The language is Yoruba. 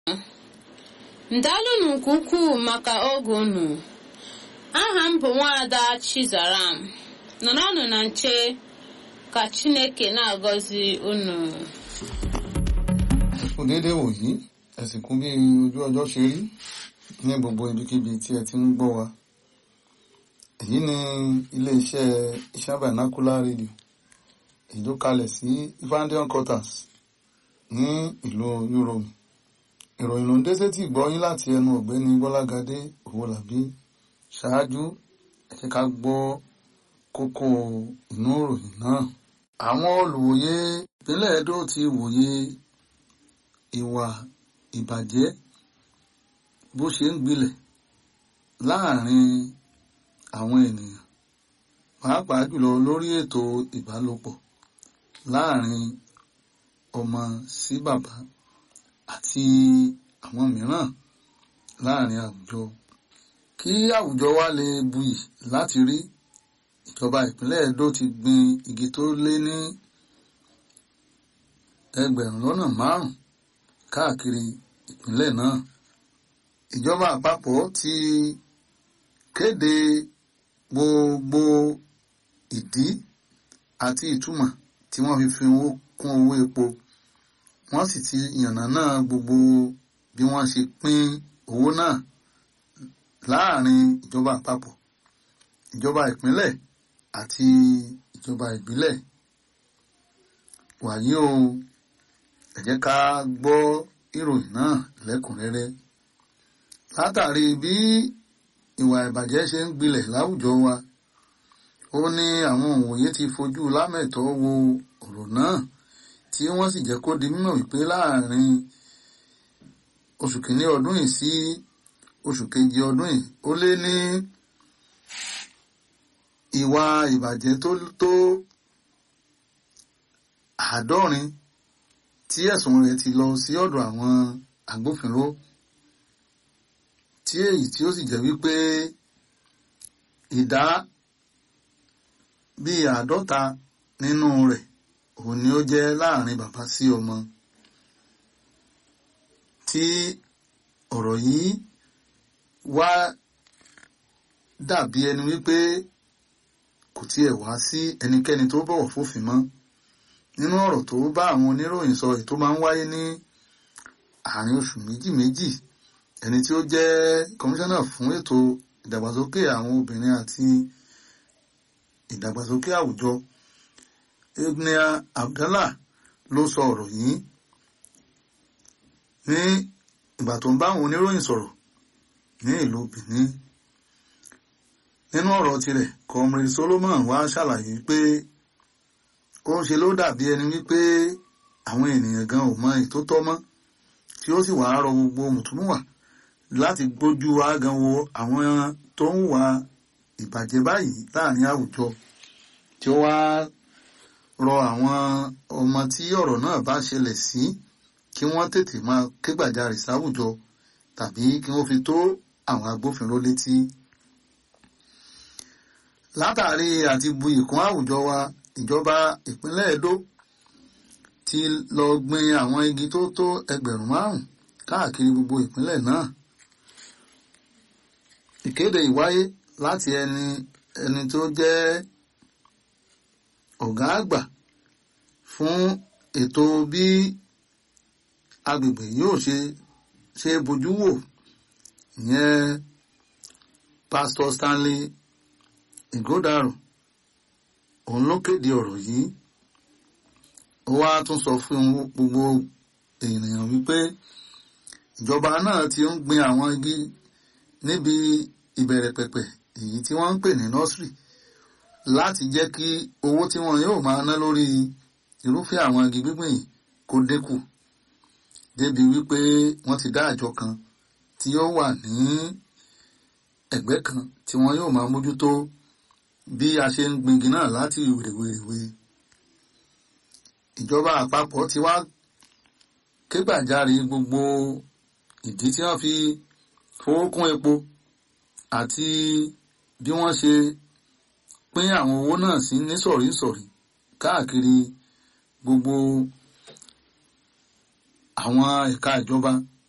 ndalụnụ nke ukwuu maka oge unu aha m bụ nwaada chizaram nọrọnụ na nche ka chineke na-agọzi unu kò déédéé wòyí ẹ̀sìnkú bí ojú ọjọ́ ṣe rí ní gbogbo ibikíbi tí ẹ ti ń gbọ́ wa èyí ni iléeṣẹ́ iṣẹ́ vernacular radio èyí tó kalẹ̀ sí Evangelion quarters ní ìlú Yorùbá ìròyìn ló ń dé sétí ìgbọ́yín láti ẹnu ọ̀gbẹ́ni Bọ́lágadé Owólabí ṣáájú ẹ jẹ́ ká gbọ́ kókó inú ìròyìn náà àwọn olùwòye ìpínlẹ̀ Edo ti wòye ìwà ìbàjẹ́ bó ṣe ń gbilẹ̀ láàrin àwọn ènìyàn pàápàá jùlọ lórí ètò ìbálòpọ̀ láàrin ọmọ sí bàbá àti àwọn mìíràn láàrin àwùjọ kí àwùjọ wa lè buyì láti rí ìjọba ìpínlẹ̀ Edo ti gbin igi tó lé ní ẹgbẹ̀rún lọ́nà márùn-ún káàkiri ìpínlẹ̀ náà ìjọba àpapọ̀ ti kéde gbogbo ìdí àti ìtumọ̀ tí wọ́n fi fi owó kún owó epo wọ́n sì ti yànnàná gbogbo bí wọ́n ṣe pín owó náà láàrin ìjọba àpapọ̀ ìjọba ìpínlẹ̀ àti ìjọba ìbílẹ̀ wàyí o ẹ jẹ́ ká gbọ́ ìròyìn náà lẹ́kùnrẹ́rẹ́ látàrí bí ìwà ìbàjẹ́ ṣe ń gbilẹ̀ láwùjọ wa ó ní àwọn òǹwòye ti fojú lámẹ̀tọ́ wo ọ̀rọ̀ náà tí wọ́n sì jẹ́ kó di mímọ̀ wípé láàrin oṣù kìíní ọdún yìí sí oṣù kejì ọdún yìí ó lé ní ìwà ìbàjẹ́ tó tó àádọ́rin tí ẹ̀sùn rẹ̀ ti lọ sí ọ̀dọ̀ àwọn agbófinró tí èyí tí ó sì jẹ́ wípé ìdá bíi àádọ́ta nínú rẹ̀ òun ni ó jẹ́ láàrin bàbá sí ọmọ tí ọ̀rọ̀ yìí wá dàbí ẹni wípé kò tiẹ̀ wá sí ẹnikẹ́ni tó bọ̀wọ̀ fófin mọ́ nínú ọ̀rọ̀ tó bá àwọn oníròyìn sọ èyí tó máa ń wáyé ní àárín oṣù méjì méjì ẹni tí ó jẹ́ kọmíṣánná fún ètò ìdàgbàsókè àwọn obìnrin àti ìdàgbàsókè àwùjọ Egnia Abdallah ló sọ ọ̀rọ̀ yìí ní ìgbà tó ń bá àwọn oníròyìn sọ̀rọ̀ ní ìlú Benin nínú ọ̀rọ̀ tirẹ̀ Comrade Solomon wá ṣàlàyé pé ó ń ṣe ló dàbí ẹni wípé àwọn ènìyàn gan ò mọ ètò tọ́ mọ́ tí ó sì wàá rọ gbogbo mùtúmùwà láti gbójú ágan wo àwọn tó ń wà ìbàjẹ́ báyìí láàrin àwùjọ tí ó wá rọ àwọn ọmọ tí ọ̀rọ̀ náà bá ṣẹlẹ̀ sí kí wọ́n tètè máa kégbàjarè sáwùjọ tàbí kí wọ́n fi tó àwọn agbófinró létí. látàrí àti bu ìkún àwùjọ wa ìjọba ìpínlẹ̀ Edo ti lọ gbin àwọn igi tó tó ẹgbẹ̀rún márùn-ún káàkiri gbogbo ìpínlẹ̀ náà. ìkéde ìwáyé láti ẹni ẹni tó jẹ́ ọ̀gá àgbà fún ètò bí agbègbè yóò ṣe ṣe bójú wò ìyẹn Pastor Stanley Igodaro òun ló kéde ọ̀rọ̀ yìí ó wá tún sọ fún gbogbo ènìyàn wípé ìjọba náà ti ń gbin àwọn igi níbi ìbẹ̀rẹ̀ pẹ̀pẹ̀ èyí tí wọ́n ń pè ní nursery láti jẹ́ kí owó tí wọ́n yóò máa ná lórí irúfẹ́ àwọn igi gbígbìn yìí kó dínkù débi wípé wọ́n ti dá àjọ kan tí yóò wà ní ẹ̀gbẹ́ kan tí wọ́n yóò máa mójútó bí a ṣe ń gbingi náà láti wèrèwèrèwe ìjọba àpapọ̀ ti wá kégbàjarè gbogbo ìdí tí wọ́n fi fowó kún epo àti bí wọ́n ṣe pín àwọn owó náà sí nísọ̀rísọ̀rí káàkiri gbogbo àwọn ẹ̀ka ìjọba